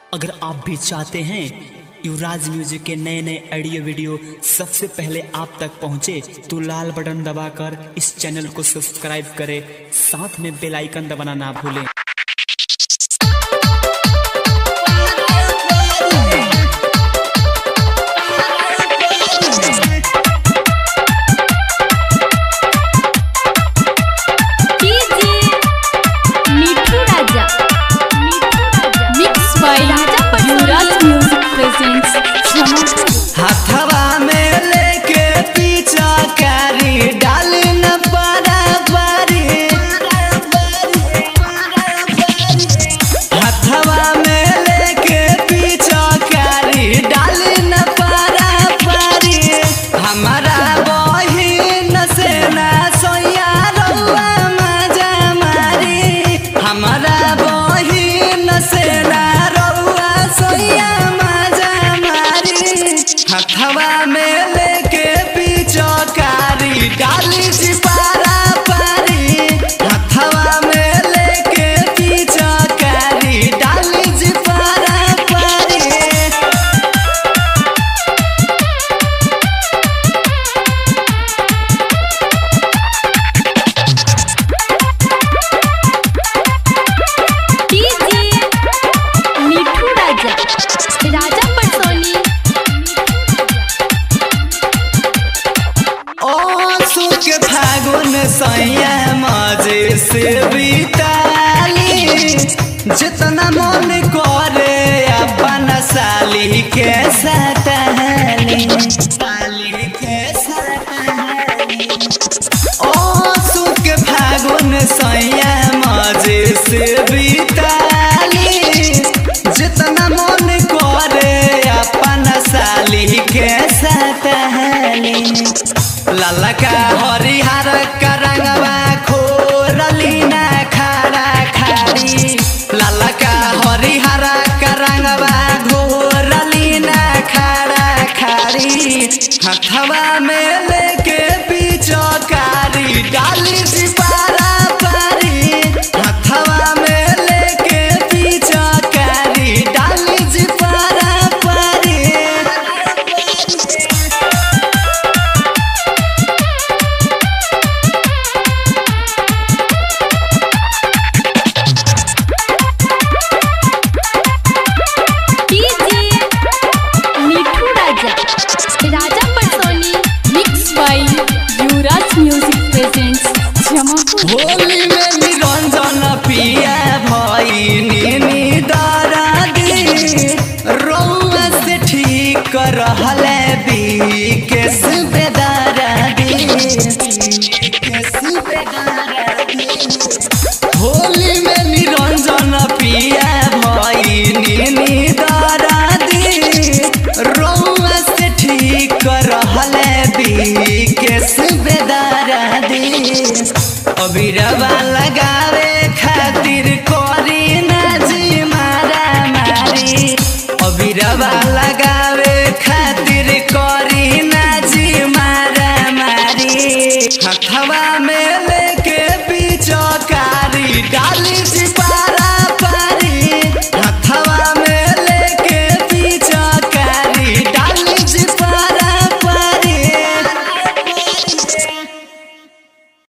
अगर आप भी चाहते हैं युवराज म्यूजिक के नए नए ऑडियो वीडियो सबसे पहले आप तक पहुंचे तो लाल बटन दबाकर इस चैनल को सब्सक्राइब करें साथ में बेल आइकन दबाना ना भूलें DJ Mithu Raja mix by Raja Yuvraj music presents हथवा में लेके पीछा कारी डाल न बराबरी हथवा में लेके पीछा कारी डाल न बराबरी हमारा बहिन से ना सोया रउआ मजा मारी हमारा बहिन से ना रउआ सोया मजा मारी हथवा में लेके पीछो कारी डाली सिपारा पारी हथवा में लेके पीछो कारी डाली सिपारा पारी डीजे मिठू राजा राजा पटोली ओ सुख फागुन सैया मजे से बीताली जितना मन करे अपन साली के सतहली साली के सतहली ओ सुख फागुन सैया मजे से बीताली जितना मन करे अपन साली के सतहली ललका हरिहर करंगवा खोरली ना खारा खारी ललका हरिहर करंगवा घोरली ना खारा खारी हथवा में